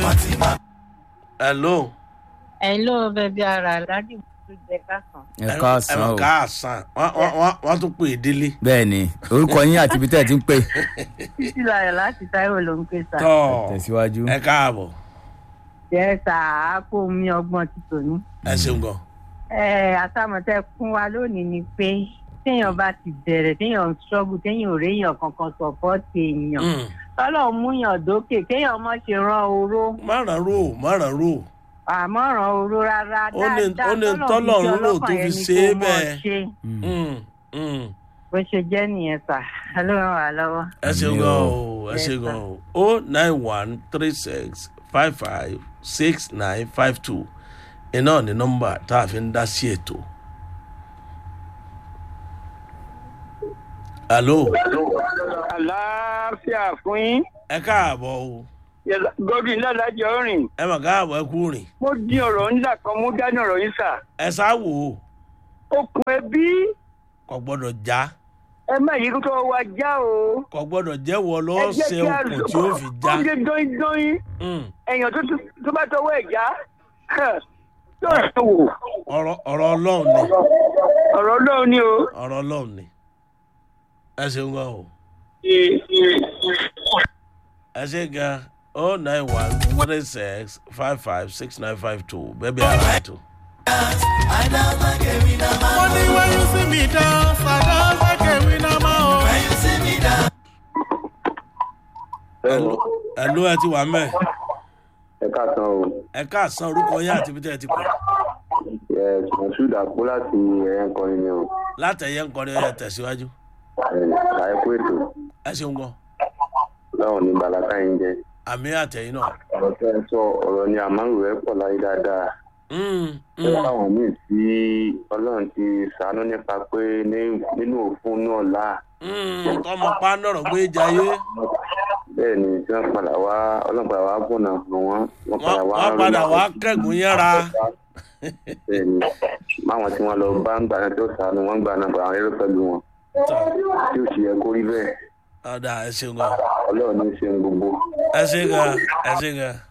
hello. Hello, bẹbí ara aládìmọ tó jẹ kásán. ẹ káàsán o káàsán Wọ́n- wọ́n- wọ́n- wọ́n tún pè é délé. bẹ́ẹ̀ ni orúkọ yín àti ibi tẹ́ ẹ ti ń pè títí láyọ̀ láti táíwò ló ń pè sá. tọ́ tẹ̀síwájú. ẹ káàbọ̀ jẹ́ sá àákó mi ọgbọ́n ti tòní. ẹ ṣeun gan. ẹ àtàmọ̀tẹ́ fún wa lónìí ni pé téèyàn bá ti bẹ̀rẹ̀ téèyàn ń ṣọ́gù téèyàn ò réèyàn kankan sọ̀pọ́ọ̀tì èèyàn. Mm. tọ́lọ̀ ń múyàn dókè kéèyàn mọ̀ ṣe rán oró márùn ró márùn ró àmọ́ ràn oró rárá Ó ní- dáadáa ó ní tọ́lọ̀ ń rò tó fi ṣe é bẹ́ẹ̀. ṣe Mm, mm. bó ṣe jẹ́ nìyẹn sà ló ràn wá lọ́wọ́. ẹ ṣeun Àmì gan o. o ẹ Yes, ṣeun sir. gan o o nine one three six five five six nine five two iná ní nọ́mbà tá a fi ń dá sí ètò. alo àlàáfíà fún yín ẹ káàbọ̀ o godwin ládàjọ rìn ẹ mà káàbọ̀ ẹ kú rìn mo di ọ̀rọ̀ ńlá kan mú dání ọ̀rọ̀ yín sà ẹ sá wò ó okùn ẹbí kò gbọ́dọ̀ já ẹ má yí kó tó wá já o kò gbọ́dọ̀ jẹ́wọ́ ẹ lọ́ọ́ jẹ́ ṣe kí a okùn tí ó fi já. ó ń dóyin dóyin Mm. èèyàn tó tó bá tọwọ́ ẹ̀ já tó rẹ̀ wò ọ̀rọ̀ ọ̀rọ̀ ọlọ́run ni ọ̀rọ̀ ọlọ́run ni o. ọ̀rọ̀ ọlọ́run ni ẹ ṣeun gan o ẹ ṣe gan o nine one three six five five six nine five two bẹ́ẹ̀ bí ara ètò. Money when you see me dance, I dance like a winner, man. When you see me dance. ẹ̀lú ẹ ti wà mẹ́ ẹ káàsán o ẹ káàsán orúkọ yín àti ibi tẹ́ ẹ ti pè ẹ mọṣúd àpò láti ẹyẹ ń kọrin ni o látẹ̀yẹ ń kọrin ẹ̀ tẹ̀síwájú ẹ àìkú ètò ẹ ṣeun gan láwọn ní balaka yín jẹ àmì àtẹ̀yìn náà. ọ̀rọ̀ tẹ́ ẹ sọ ọ̀rọ̀ ni àmárù rẹ pọ̀ láyé dáadáa Mm, ẹ mm. káwọn míì tí ọlọ́run ti sàánú nípa pé ní- nínú òfin náà là Mm, tọmọ pa nọ̀rọ̀ gbé jayé bẹ́ẹ̀ ni tí wọ́n padà wá ọlọ́run padà wá gbọ̀nà fún wọn wọ́n padà wá wọ́n padà wá kẹ́gùn yẹ́ra bẹ́ẹ̀ ni máwọn tí wọ́n lọ bá ń gbà náà tó sàánú wọ́n gbà náà àwọn eré pẹ̀lú wọn tí ó sì yẹ kó rí bẹ́ẹ̀ ọ̀dà ẹ ṣeun gan ọlọ́run ní í ṣe ń gbogbo. ẹ ṣe gan ẹ ṣe gan.